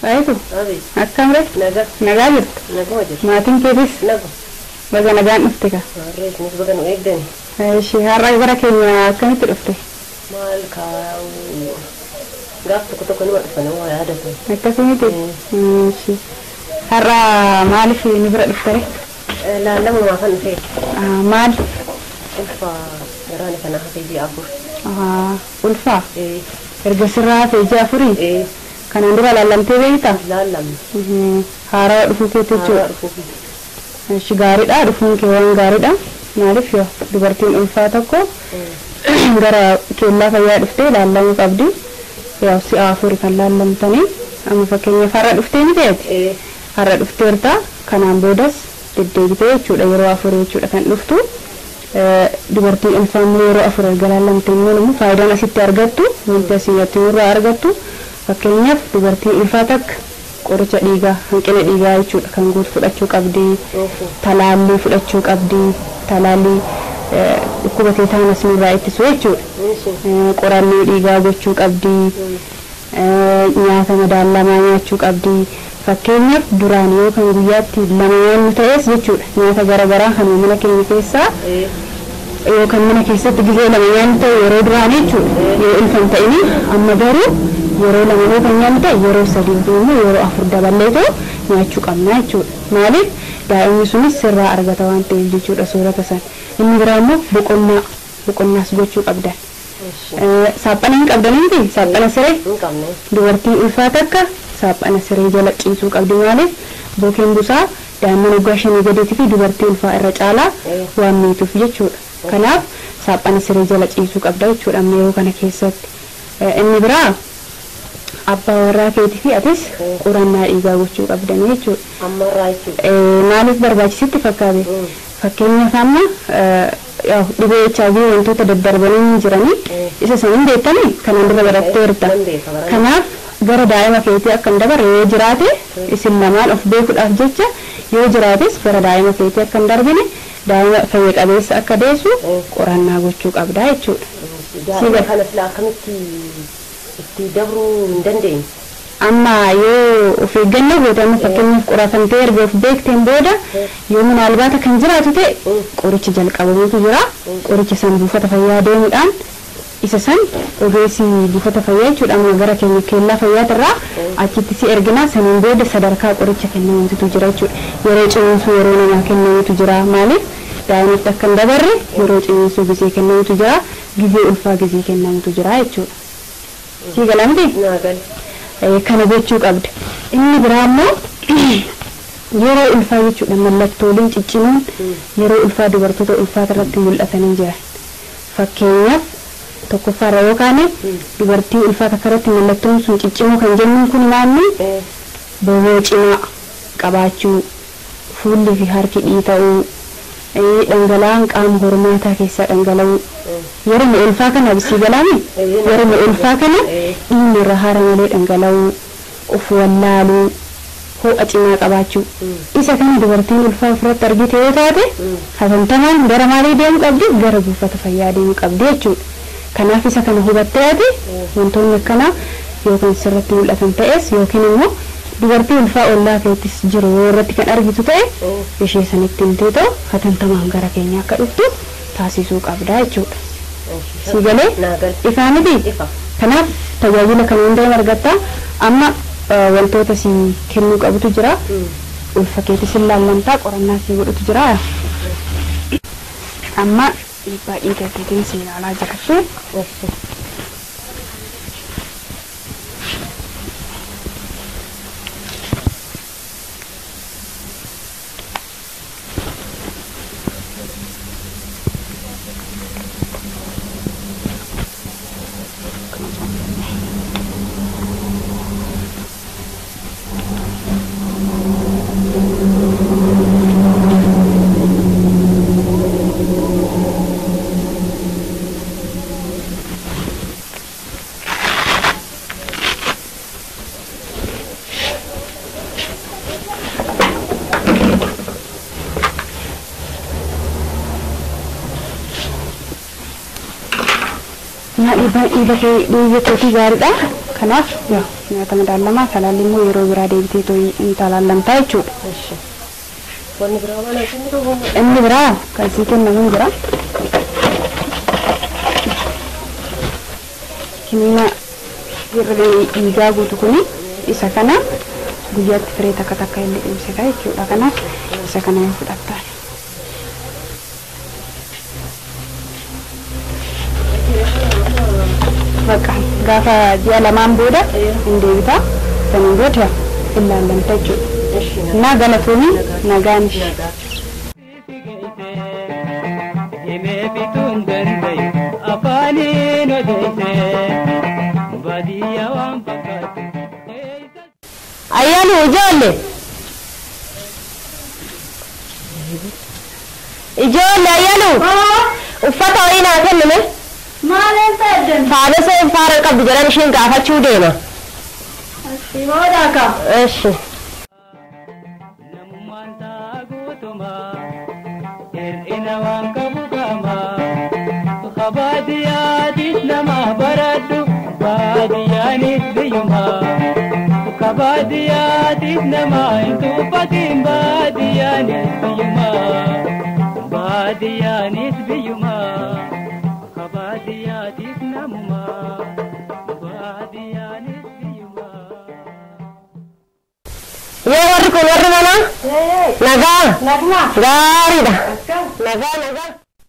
Waayitu Abeet. akkam ree Naga. nagaa jirtu Naguma jirtu. maatiin keetis Nagu. baga nagaan dhufte ka Harree isinis baga nu eegdani. ishee har'a gara keenya akkamitti dhufte Maal kaa'u. Gaaf tokko tokko nima dhufan waa yaadatu. akkasumiti ishee har'a maaliif ni bira dhufte ree Laallamumaa kan dhufee. Ah, maal Ulfa garaani kana hafee ji'a afur. Ah, ulfaa Ee. erga sirraa hafee ji'a afurii Ee. kanaan dura laallamtee beektaa Laallamni. Mhm. haaraa dhufuu keetti Haaraa jechuudha dhufuufi. Ishi gaariidha dhufuun kee waan gaariidha maaliif yoo dubartiin ulfaa tokko gara keellaa fayyaa dhuftee laallamuu qabdi yaa si'a afurii kan laallamtanii amma fakkeenyaaf har'a dhuftee ni ta'eeti Ee. har'a dhufteerta kanaan boodas deddeebitee jechuudha yeroo afurii jechuudha kan dhuftu Eh, dubartiin ulfaa immoo yeroo afur erga laallamte immoo immoo faayidaan asitti argattu wanti asii irraa argattu fakkeenyaaf dubartiin ulfaa takka qoricha dhiigaa hanqina dhiigaa jechuudha kan guutu fudhachuu qabdi Oofu. talaallii fudhachuu qabdi talaallii eh, dhukkuba teetaanas nurraa ittisu jechuudha Nishi. Eh, qorannoo dhiigaa gochuu qabdi eh, nyaata madaalamaa nyaachuu qabdi fakkeenyaaf duraan yoo kan guyyaatti lama nyaannu ta'es jechuudha nyaata garaagaraa kan mana keenya keessaa Ee. yookaan mana keessatti gizee lama nyaannu ta'e yeroo duraan jechuudha yoo ulfan ta'ini amma garuu yeroo lama yoo kan nyaannu ta'e yeroo sadii immoo yeroo afur daballeetoo nyaachuu qabna jechuudha maaliif daa'imni sunis sirraa argata waan ta'eef jechuudha soorata san inni biraa immoo boqonnaa boqonnaas gochuu qabdan Nishi. Eh, saaphana hin qabdaniiti saaphana siree Hin qabne. dubartiin ulfaa takka saaphana siree jala ciisuu qabdi maaliif bookeen busaa daa'imman waggaa shanii gadiitii fi dubartii ulfaa irra caalaa Eh. waan miituuf jechuudha kanaaf saaphana siree jala ciisuu qabda jechuudha amma yeroo kana keessatti Eh, inni biraa abbaa warraa keetii fi atis Eh. qorannaa dhiigaa gochuu qabdanii jechuudha Ammarraa jechuudha. Eh, maaliif barbaachisitti fakkaate Mm. fakkeenyaaf amma eh, yaw, dhibee HIV wantoota daddarbanii jiranii Mm. isa san hin beektanii kanaan dura baratteerta Nan beeka barana. kanaaf gara daa'ima keetii akka hin dabarre yoo jiraate isin lamaan of beekuudhaaf jecha yoo jiraates gara daa'ima keetii akka hin darbine daa'ima fayya qabeessa akka deessu Mm. qorannaa gochuu qabdaa jechuudha Daa'ima kana sila akkamitti itti dabruu hin dandeenye. amma yoo of eeggannoo goote amma fakkeenyaaf qoratamtee erga of beekteen booda yoo minaalbaata kan jiraatu ta'e qoricha jalqabamutu jira qoricha san buufata fayyaa deemuudhaan isa san ogeessi buufata fayyaa jechuudha amma gara keenya keellaa fayyaatirraa achitti si erginaa saniin booda sadarkaa qoricha kennamutu jira jechuudha yeroo ciniinsuu yeroo namaa kennamutu jira maaliif daa'imatti akka hin dabarre yeroo ciniinsuu gizee kennamutu jira gizee ulfaa gizee kennamutu jira jechuudha. Sii galamti? Naa gal. Eh, kana gochuu qabda inni biraa immoo yeroo ulfaa jechuudha mallattooleen ciccimoon yeroo ulfaa dubartoota ulfaata irratti mul'atanii jiran fakkeenyaaf tokkoffaarra yoo kaane dubartii ulfaata irratti mallattoon sun ciccimoo kan jennuun kun naanni Ee. boboo cimaa qabaachuu fuulli fi harki dhiita'uu eh, dhangala'aan qaama hormaataa keessaa dhangala'uu yeroo ulfaa kana bisii galaame Eh, yeroo ulfaa kana Eh. dhiigni irra haara malee dhangala'uu of wallaaluu ho'a cimaa qabaachuu isa kana dubartiin ulfaa ofirratti argite yoo taate hatantamaan gara maalii deemuu qabdi gara buufata fayyaa deemuu qabdi jechuudha kanaaf isa kana hubattee ati wantoonni akkanaa yookaan sirratti mul'atan ta'es yookiin immoo dubartii ulfaa ollaa keettis jiru yoo irratti kan argitu ta'e ishee sanitti himtee ta'u hatantamaan gara keenya akka dhuftu taasisuu qabda jechuudha. Si galee Naa gal. ifaa miti Ifa. kanaaf tajaajila kana hundaa argatta amma eh, wantoota si kennuu qabutu jira ulfa keetis hin laallamtaa qorannaa si godhutu jira amma dhiibbaa dhiiga keetiin si ilaalaa jiratte Nishi. Naa dhiibbaan dhiiga kee dhiiga keetii gaariidha. Kanaaf yaa nyaata madaalamaa talaalli immoo yeroo biraa deebitee tooyi hin talaallamtaa jechuudha. እሺ wanni biraa waan asiin jiru Inni biraa kan sii kennamu jira. Kiniina irra dhiigaa guutu kuni isa kana guyyaatti firee takka takka illee dhibsita jechuudha. Kanaaf isa kana yoo fudhattaa. Bakka gaafa ji'a lamaan booda hin deebita. Saniin booda hin laallamta jechuudha. እሺ Naa galatoomii nagaan ishee. himee bituun dandayu afaaniin odeesse baadiyyaa waan fakkaatu ayyaanu ijoolle ijoolle ayyaanu uffata wayii naa kennime Maaleen ta'edden? faadhasa faara qabdu jedhan ishiin gaafachuu deema Booda akka. eshi namummaan isaa guutumaa hir'ina waan qabu qaama kabaadiyyaatis nama baradhu baadiyyaanis biyyumaa kabaadiyyaatis nama hin tuffatin baadiyyaanis biyyumaa baadiyyaanis biyyumaa kabaadiyyaatis namumaa baadiyyaanis biyyumaa. yoo warri kun warri mana nagaa Nagmaa. gaariidha nagaa nagaa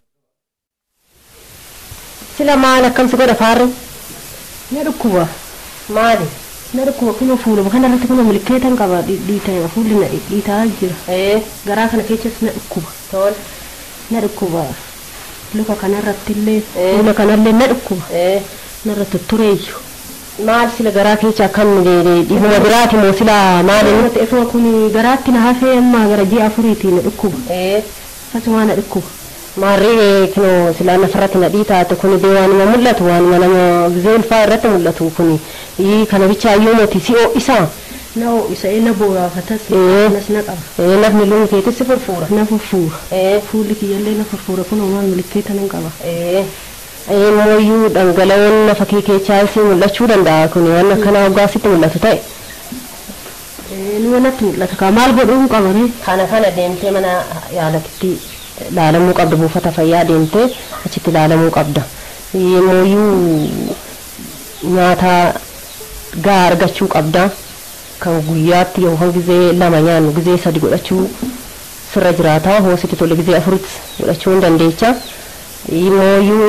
sila maal akkamsi godha faarri Na dhukkuba. maali Na dhukkuba kunoo fuuluma kanarratti kunoo milkeetan qaba dhiitama fuulli na dhiitaa jira. ee Garaa kana keessas na dhukkuba. tol Na dhukkuba. Luka kanarratti illee Eh. fuula kanallee na dhukkuba. ee Narra tuttureeyyu. maal sila garaa keessa akkam dhibuma biraati moo sila maali Nama ta'eefuma kun garaatti na hafee amma gara ji'a afuriitii na dhukkuba. ee Akkasuma na dhukkuba. maarri kino sila nafarratti nadhii taate kun dee waanuma mul'atu waanuma nama gizee ulfaa irratti mul'atu kun ii kana bichaa iyyuu moti si'oo isaa Na isa na booraafatas. Eh. Nas na qaba. ee nafni luun keetis si furfuura Na furfuura. ee Fuulli kiyyallee na furfuura kunoo maal milkeetan hin qaba. ee mooyyuu dhangala'oon nafa kee keessaa si mul'achuu danda'a kun waan akkana hoggaa sitti mul'atu ta'e Eh, Numa natti mul'ata kaa maal godhuun qabame. kana kana deemtee mana yaalakitti laalamuu qabda buufata fayyaa deemtee achitti laalamuu qabda mooyyuu nyaata gaa argachuu qabda kan guyyaatti yookaan gizee lama nyaannu gizee sadi godhachuu sirra jiraata hoositti tole gizee afuritti godhachuu hin dandeecha mooyyuu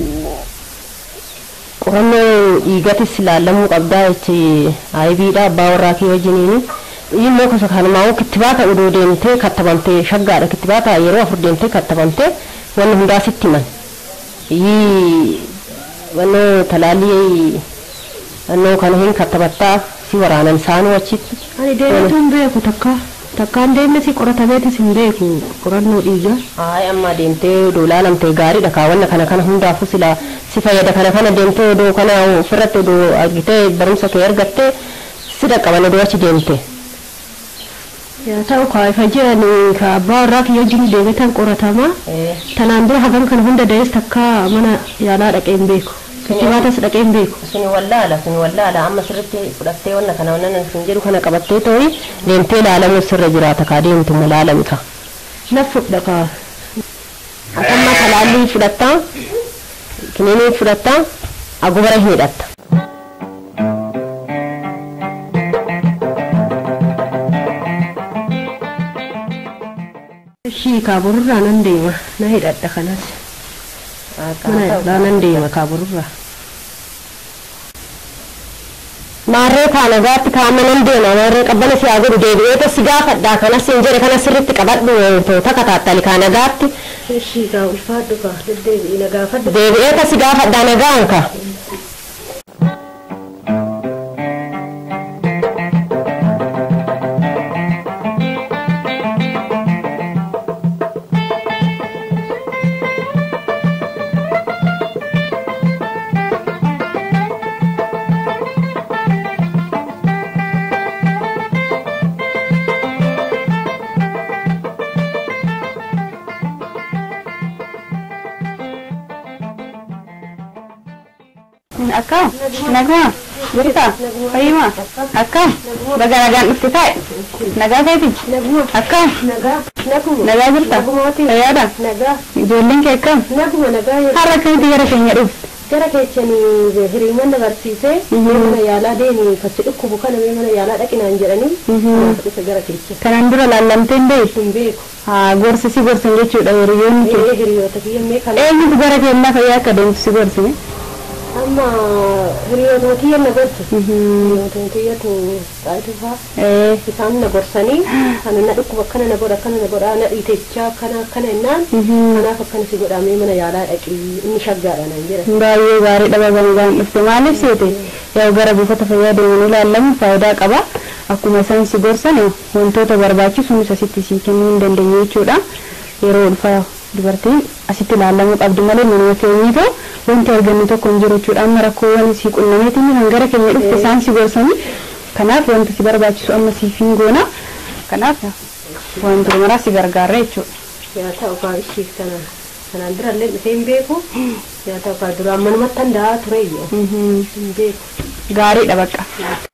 qorannoo dhiigatis laallamuu qabdaa jechi aybiidha abbaa warraa kee wajjiniini immoo gosa kanumaa kittibaata odoo deemtee kattabamtee shaggaadha kittibaata yeroo afur deemtee kattabamtee wanni hundaa sitti himan yii wannoo talaallii wannoo kana hin kattabattaa si waraanan isaanuu achitti Ani deematu hin beeku takka. Takkaan deemne si qoratameetis hin beeku qorannoo dhiigaa. Haay amma deemtee odoo laalamtee gaariidha kaawwanna kana kana hundaafuu sila si fayyada kana kana deemtee odoo kana ofirratti odoo argitee barumsa kee argattee si dhaqqaban odoo achi deemte. Yaa ta'u kaa'ifa jiran ka abbaa warraa kiyya wajjin deemetan qoratama. Tanaan dura hagan kana hunda da'ees takka mana yaalaa dhaqee hin beeku. Kittibaatas dhaqee hin beeku. Suni wallaala suni wallaala amma sirritti fudhattee wanna kana wanna sin jedhu kana qabattee ta'ii deemtee laalamuuf sirra jiraata kaa deemtu ma laalamta. Na fudha kaa. Akamma talaallii fudhattaa kiniinii fudhattaa agubara hin hidhatta. Shii kaaburraa nan deema. Na hidhadha kanas. Mana yaalaa nan deema kaaburraa. Maarree kaa nagaatti kaama nan deema maarree qabbana si haa godhu deebi'eeta si gaafadhaa kanas hin jedhe kana sirritti qabadhu toota kataattali kaa nagaatti Shii kaa ulfaadhu kaa deddeebi'i na gaafadhu. deebi'eeta si gaafadhaa nagaan ka. Akka nagaa Jirta? Fayyima? Akkam? Baga nagaan dhufte taa'e? Nagaa keeti? Naguma. Akkam? Nagaa. Naguma. Nagaa jirta? Nagumaati. Fayyaadha? Nagaa. Ijoolleen kee akkam? Naguma nagaa jedhu. Har'a akkamitti gara keenya dhufte? Gara keechanii hiriyoonni barsiisee mana yaalaa deemi fachi dhukkubu kana mee mana yaalaa dhaqinaan jedhanii kanaaf dhufe gara keecha. Kanaan dura laallamtee hin beektu? Hin beeku. Haa gorsi si gorsan jechuudha hiriyoonni kee. Ee hiriyoota kiyya mee kana Eenyutu gara keenyaa fayyaa akka deemtu si gorsine? amma hiriyoota kiyya na gorsu. Hiriyoota kiyyatu xaayitu faa. Ee, isaan na gorsanii kana na dhukkuba akkana na godha akkana na godha na dhiitechaa akkana akkana jennaan kanaaf akkana si godhamee mana yaalaa dhaqii inni shaggaadha naan jedhan. baay'ee gaarii dhaba gangaan dhufte maaliif seete yoo gara buufata fayyaa deemanii ilaallamu faayidaa qaba akkuma isaan si gorsan wantoota barbaachisu asitti si kennuu hin dandeenye jechuudha yeroo ulfaa dubartiin asitti ilaallamuu qabdi malee manuma keenyitoo wanti argannu tokko hin jiru jechuudha amma rakkoowwan si qunnameetiin kan gara keenya dhufte isaan si gorsanii kanaaf wanta si barbaachisu amma siif hin goona kanaaf wantoota maraa si gargaara jechuudha. yaa ta'u kaa ishii kana kanaan durallee dhufee hin beeku yaa ta'u kaa duraan manumatti handa'aa tureyyoo hin beeku. Gaariidha bakka.